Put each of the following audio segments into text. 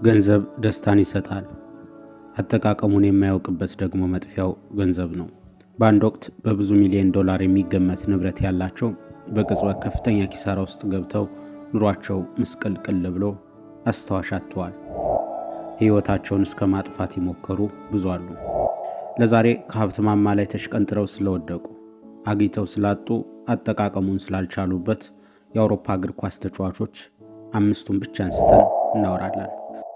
ገንዘብ ደስታን ይሰጣል። አጠቃቀሙን የማያውቅበት ደግሞ መጥፊያው ገንዘብ ነው። በአንድ ወቅት በብዙ ሚሊዮን ዶላር የሚገመት ንብረት ያላቸው በቅጽበት ከፍተኛ ኪሳራ ውስጥ ገብተው ኑሯቸው ምስቅልቅል ብሎ አስታዋሽ አጥተዋል። ሕይወታቸውን እስከ ማጥፋት የሞከሩ ብዙ አሉ። ለዛሬ ከሀብት ማማ ላይ ተሽቀንጥረው ስለወደቁ፣ አግኝተው ስላጡ፣ አጠቃቀሙን ስላልቻሉበት የአውሮፓ እግር ኳስ ተጫዋቾች አምስቱን ብቻ አንስተን እናወራለን።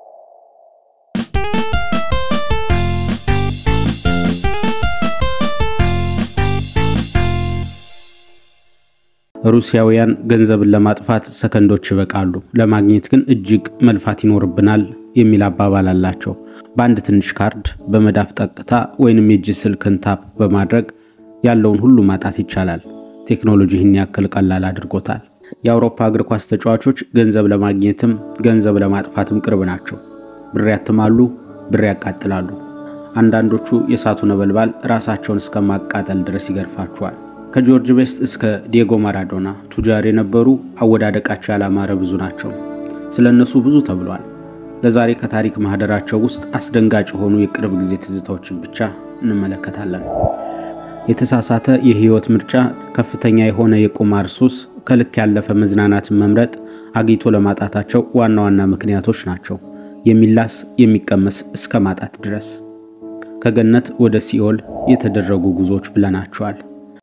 ሩሲያውያን ገንዘብን ለማጥፋት ሰከንዶች ይበቃሉ፣ ለማግኘት ግን እጅግ መልፋት ይኖርብናል የሚል አባባል አላቸው። በአንድ ትንሽ ካርድ በመዳፍ ጠቅታ ወይንም የእጅ ስልክን ታፕ በማድረግ ያለውን ሁሉ ማጣት ይቻላል። ቴክኖሎጂ ይህን ያክል ቀላል አድርጎታል። የአውሮፓ እግር ኳስ ተጫዋቾች ገንዘብ ለማግኘትም ገንዘብ ለማጥፋትም ቅርብ ናቸው። ብር ያትማሉ፣ ብር ያቃጥላሉ። አንዳንዶቹ የእሳቱ ነበልባል ራሳቸውን እስከ ማቃጠል ድረስ ይገርፋቸዋል። ከጆርጅ ቤስት እስከ ዲየጎ ማራዶና ቱጃር የነበሩ አወዳደቃቸው ያላማረ ብዙ ናቸው። ስለ እነሱ ብዙ ተብሏል። ለዛሬ ከታሪክ ማህደራቸው ውስጥ አስደንጋጭ የሆኑ የቅርብ ጊዜ ትዝታዎችን ብቻ እንመለከታለን። የተሳሳተ የህይወት ምርጫ፣ ከፍተኛ የሆነ የቁማር ሱስ፣ ከልክ ያለፈ መዝናናትን መምረጥ አግኝቶ ለማጣታቸው ዋና ዋና ምክንያቶች ናቸው። የሚላስ የሚቀመስ እስከ ማጣት ድረስ ከገነት ወደ ሲኦል የተደረጉ ጉዞዎች ብለናቸዋል።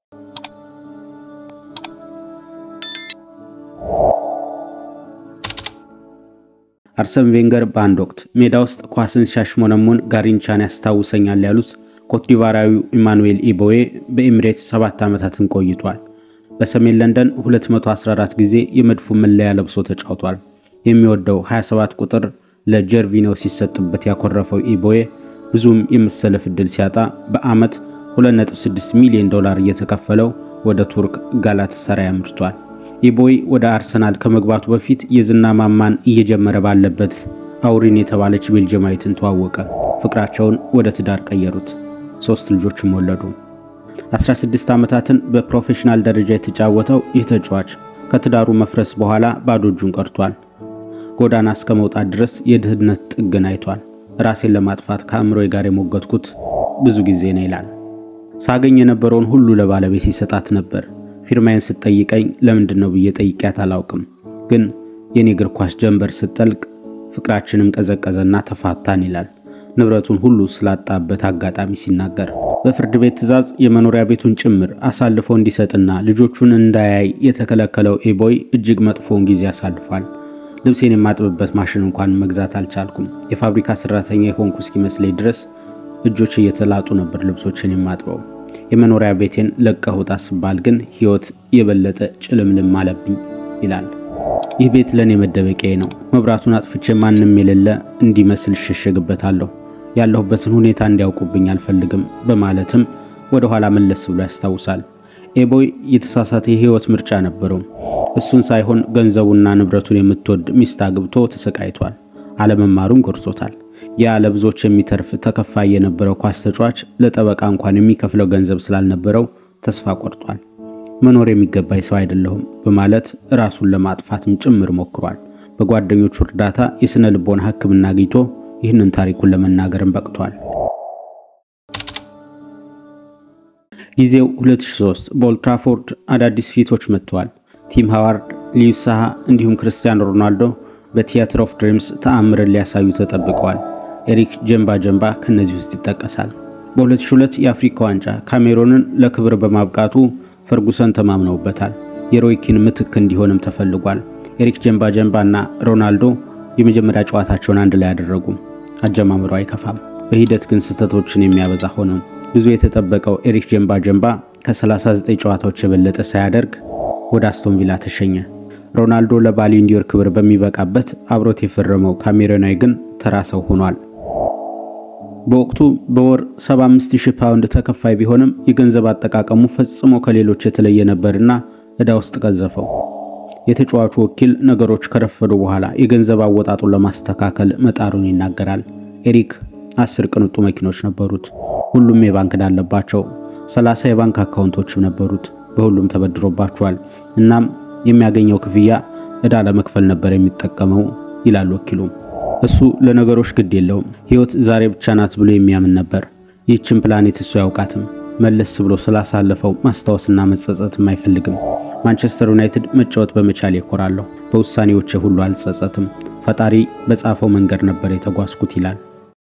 አርሰን ቬንገር በአንድ ወቅት ሜዳ ውስጥ ኳስን ሲያሽሞነሙን ጋሪንቻን ያስታውሰኛል ያሉት ኮትዲቫራዊው ኢማኑኤል ኢቦዌ በኤሚሬትስ ሰባት ዓመታትን ቆይቷል። በሰሜን ለንደን 214 ጊዜ የመድፉ መለያ ለብሶ ተጫውቷል። የሚወደው 27 ቁጥር ለጀርቪኖ ሲሰጥበት ያኮረፈው ኢቦዌ ብዙም የመሰለፍ ዕድል ሲያጣ በዓመት 2.6 ሚሊዮን ዶላር እየተከፈለው ወደ ቱርክ ጋላታሳራይ አምርቷል። ኢቦይ ወደ አርሰናል ከመግባቱ በፊት የዝና ማማን እየጀመረ ባለበት አውሪን የተባለች ቤልጅማዊትን ተዋወቀ። ፍቅራቸውን ወደ ትዳር ቀየሩት። ሶስት ልጆችም ወለዱ። 16 ዓመታትን በፕሮፌሽናል ደረጃ የተጫወተው ይህ ተጫዋች ከትዳሩ መፍረስ በኋላ ባዶ እጁን ቀርቷል። ጎዳና እስከ መውጣት ድረስ የድህነት ጥግን አይቷል። ራሴን ለማጥፋት ከአእምሮዬ ጋር የሞገትኩት ብዙ ጊዜ ነው ይላል። ሳገኝ የነበረውን ሁሉ ለባለቤት ይሰጣት ነበር ፊርማዬን ስትጠይቀኝ ለምንድን ነው ብዬ ጠይቂያት አላውቅም። ግን የኔ እግር ኳስ ጀንበር ስትጠልቅ ፍቅራችንም ቀዘቀዘና ተፋታን ይላል ንብረቱን ሁሉ ስላጣበት አጋጣሚ ሲናገር። በፍርድ ቤት ትዕዛዝ የመኖሪያ ቤቱን ጭምር አሳልፎ እንዲሰጥና ልጆቹን እንዳያይ የተከለከለው ኤቦይ እጅግ መጥፎውን ጊዜ አሳልፏል። ልብሴን የማጥብበት ማሽን እንኳን መግዛት አልቻልኩም። የፋብሪካ ሰራተኛ የሆንኩ እስኪመስለኝ ድረስ እጆች እየተላጡ ነበር ልብሶችን የማጥበው። የመኖሪያ ቤቴን ለቀህ ውጣ ስባል ግን ሕይወት የበለጠ ጭልምልም አለብኝ ይላል። ይህ ቤት ለእኔ መደበቂያዬ ነው። መብራቱን አጥፍቼ ማንም የሌለ እንዲመስል እሸሸግበታለሁ። ያለሁበትን ሁኔታ እንዲያውቁብኝ አልፈልግም በማለትም ወደ ኋላ መለስ ብሎ ያስታውሳል። ኤቦይ የተሳሳተ የሕይወት ምርጫ ነበረው። እሱን ሳይሆን ገንዘቡና ንብረቱን የምትወድ ሚስት አግብቶ ተሰቃይቷል። አለመማሩን ጎድቶታል። ያ ለብዙዎች የሚተርፍ ተከፋይ የነበረው ኳስ ተጫዋች ለጠበቃ እንኳን የሚከፍለው ገንዘብ ስላልነበረው ተስፋ ቆርጧል። መኖር የሚገባኝ ሰው አይደለሁም በማለት ራሱን ለማጥፋትም ጭምር ሞክሯል። በጓደኞቹ እርዳታ የሥነ ልቦና ሕክምና አግኝቶ ይህንን ታሪኩን ለመናገርም በቅቷል። ጊዜው 2003 በኦልትራፎርድ አዳዲስ ፊቶች መጥተዋል። ቲም ሃዋርድ፣ ሊዩስ ሳሃ እንዲሁም ክርስቲያኖ ሮናልዶ በቲያትር ኦፍ ድሪምስ ተአምርን ሊያሳዩ ተጠብቀዋል። ኤሪክ ጀምባ ጀምባ ከነዚህ ውስጥ ይጠቀሳል። በ2002 የአፍሪካ ዋንጫ ካሜሮንን ለክብር በማብቃቱ ፈርጉሰን ተማምነውበታል። የሮይኪን ምትክ እንዲሆንም ተፈልጓል። ኤሪክ ጀምባ ጀምባ እና ሮናልዶ የመጀመሪያ ጨዋታቸውን አንድ ላይ ያደረጉ። አጀማመሩ አይከፋም፣ በሂደት ግን ስህተቶችን የሚያበዛ ሆነም። ብዙ የተጠበቀው ኤሪክ ጀምባ ጀምባ ከ39 ጨዋታዎች የበለጠ ሳያደርግ ወደ አስቶን ቪላ ተሸኘ። ሮናልዶ ለባሊዮን ዲዮር ክብር በሚበቃበት አብሮት የፈረመው ካሜሮናዊ ግን ተራ ሰው ሆኗል። በወቅቱ በወር 75000 ፓውንድ ተከፋይ ቢሆንም የገንዘብ አጠቃቀሙ ፈጽሞ ከሌሎች የተለየ ነበርና ዕዳ ውስጥ ቀዘፈው። የተጫዋቹ ወኪል ነገሮች ከረፈዱ በኋላ የገንዘብ አወጣጡን ለማስተካከል መጣሩን ይናገራል። ኤሪክ አስር ቅንጡ መኪኖች ነበሩት። ሁሉም የባንክ ዕዳ አለባቸው። 30 የባንክ አካውንቶችም ነበሩት። በሁሉም ተበድሮባቸዋል። እናም የሚያገኘው ክፍያ ዕዳ ለመክፈል ነበር የሚጠቀመው ይላል ወኪሉ። እሱ ለነገሮች ግድ የለውም። ሕይወት ዛሬ ብቻ ናት ብሎ የሚያምን ነበር። ይህችን ፕላኔት እሱ አያውቃትም። መለስ ብሎ ስላሳለፈው ማስታወስና መጸጸትም አይፈልግም። ማንቸስተር ዩናይትድ መጫወት በመቻል ይኮራለሁ። በውሳኔዎቼ ሁሉ አልጸጸትም። ፈጣሪ በጻፈው መንገድ ነበር የተጓዝኩት ይላል።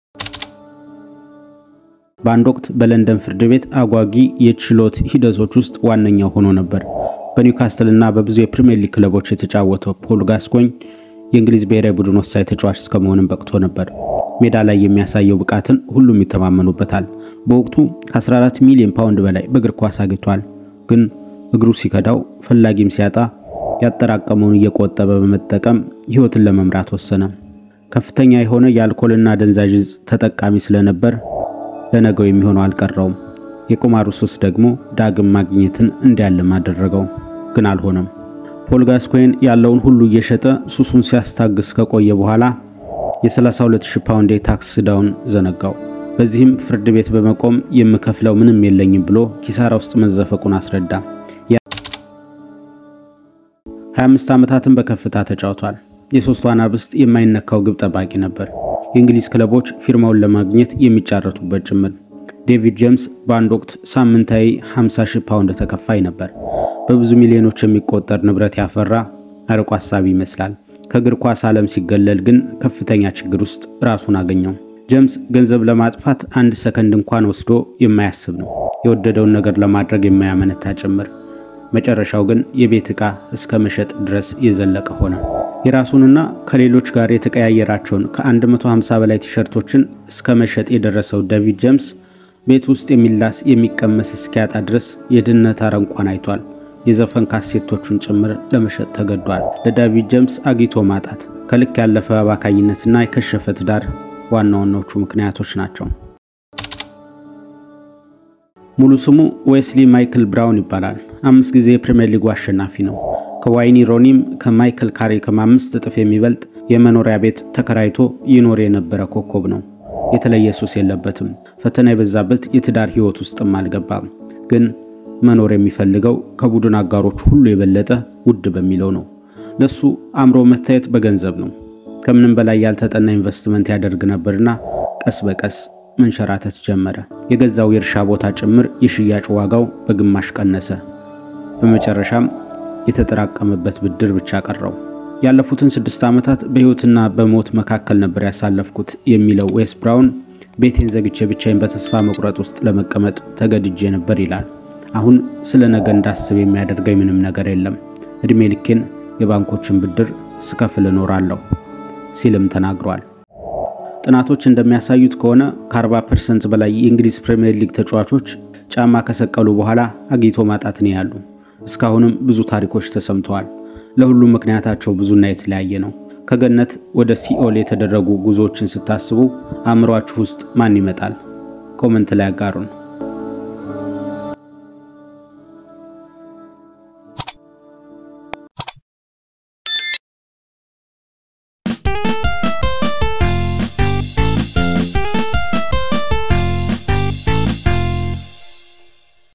በአንድ ወቅት በለንደን ፍርድ ቤት አጓጊ የችሎት ሂደቶች ውስጥ ዋነኛው ሆኖ ነበር። በኒውካስትል እና በብዙ የፕሪምየር ሊግ ክለቦች የተጫወተው ፖል ጋስኮኝ የእንግሊዝ ብሔራዊ ቡድን ወሳኝ ተጫዋች እስከመሆንም በቅቶ ነበር። ሜዳ ላይ የሚያሳየው ብቃትን ሁሉም ይተማመኑበታል። በወቅቱ ከ14 ሚሊዮን ፓውንድ በላይ በእግር ኳስ አግኝቷል። ግን እግሩ ሲከዳው ፈላጊም ሲያጣ ያጠራቀመውን እየቆጠበ በመጠቀም ሕይወትን ለመምራት ወሰነ። ከፍተኛ የሆነ የአልኮልና አደንዛዥ ዕፅ ተጠቃሚ ስለነበር ለነገው የሚሆነው አልቀረውም። የቁማሩ ሱስ ደግሞ ዳግም ማግኘትን እንዲያልም አደረገው። ግን አልሆነም። ፖል ጋስኮይን ያለውን ሁሉ እየሸጠ ሱሱን ሲያስታግስ ከቆየ በኋላ የ32000 ፓውንድ የታክስ ዕዳውን ዘነጋው። በዚህም ፍርድ ቤት በመቆም የምከፍለው ምንም የለኝም ብሎ ኪሳራ ውስጥ መዘፈቁን አስረዳ። 25 ዓመታትን በከፍታ ተጫውቷል። የሶስቱ አናብስት የማይነካው ግብ ጠባቂ ነበር። የእንግሊዝ ክለቦች ፊርማውን ለማግኘት የሚጫረቱበት ጭምር። ዴቪድ ጄምስ በአንድ ወቅት ሳምንታዊ 50 ሺህ ፓውንድ ተከፋይ ነበር። በብዙ ሚሊዮኖች የሚቆጠር ንብረት ያፈራ አርቆ ሀሳቢ ይመስላል። ከእግር ኳስ ዓለም ሲገለል ግን ከፍተኛ ችግር ውስጥ ራሱን አገኘው። ጄምስ ገንዘብ ለማጥፋት አንድ ሰከንድ እንኳን ወስዶ የማያስብ ነው። የወደደውን ነገር ለማድረግ የማያመነታ ጭምር። መጨረሻው ግን የቤት ዕቃ እስከ መሸጥ ድረስ የዘለቀ ሆነ። የራሱንና ከሌሎች ጋር የተቀያየራቸውን ከ150 በላይ ቲሸርቶችን እስከ መሸጥ የደረሰው ዴቪድ ጄምስ ቤት ውስጥ የሚላስ የሚቀመስ እስኪያጣ ድረስ የድህነት አረንቋን አይቷል። የዘፈን ካሴቶቹን ጭምር ለመሸጥ ተገዷል። ለዴቪድ ጄምስ አግኝቶ ማጣት፣ ከልክ ያለፈ አባካኝነትና የከሸፈ ትዳር ዋና ዋናዎቹ ምክንያቶች ናቸው። ሙሉ ስሙ ዌስሊ ማይክል ብራውን ይባላል። አምስት ጊዜ የፕሪምየር ሊጉ አሸናፊ ነው። ከዋይኒ ሮኒም ከማይክል ካሪክም አምስት እጥፍ የሚበልጥ የመኖሪያ ቤት ተከራይቶ ይኖር የነበረ ኮከብ ነው። የተለየ ሱስ የለበትም። ፈተና የበዛበት የትዳር ሕይወት ውስጥም አልገባም። ግን መኖር የሚፈልገው ከቡድን አጋሮች ሁሉ የበለጠ ውድ በሚለው ነው። ለሱ አእምሮ መታየት በገንዘብ ነው። ከምንም በላይ ያልተጠና ኢንቨስትመንት ያደርግ ነበርና ቀስ በቀስ መንሸራተት ጀመረ። የገዛው የእርሻ ቦታ ጭምር የሽያጭ ዋጋው በግማሽ ቀነሰ። በመጨረሻም የተጠራቀመበት ብድር ብቻ ቀረው። ያለፉትን ስድስት ዓመታት በሕይወትና በሞት መካከል ነበር ያሳለፍኩት የሚለው ዌስ ብራውን ቤቴን ዘግቼ ብቻዬን በተስፋ መቁረጥ ውስጥ ለመቀመጥ ተገድጄ ነበር ይላል። አሁን ስለ ነገ እንዳስብ የሚያደርገኝ ምንም ነገር የለም። ዕድሜ ልኬን የባንኮችን ብድር ስከፍል እኖራለሁ ሲልም ተናግሯል። ጥናቶች እንደሚያሳዩት ከሆነ ከ40 ፐርሰንት በላይ የእንግሊዝ ፕሪምየር ሊግ ተጫዋቾች ጫማ ከሰቀሉ በኋላ አግኝቶ ማጣት ነው ያሉ። እስካሁንም ብዙ ታሪኮች ተሰምተዋል። ለሁሉም ምክንያታቸው ብዙና የተለያየ ነው። ከገነት ወደ ሲኦል የተደረጉ ጉዞዎችን ስታስቡ አእምሯችሁ ውስጥ ማን ይመጣል? ኮመንት ላይ አጋሩን።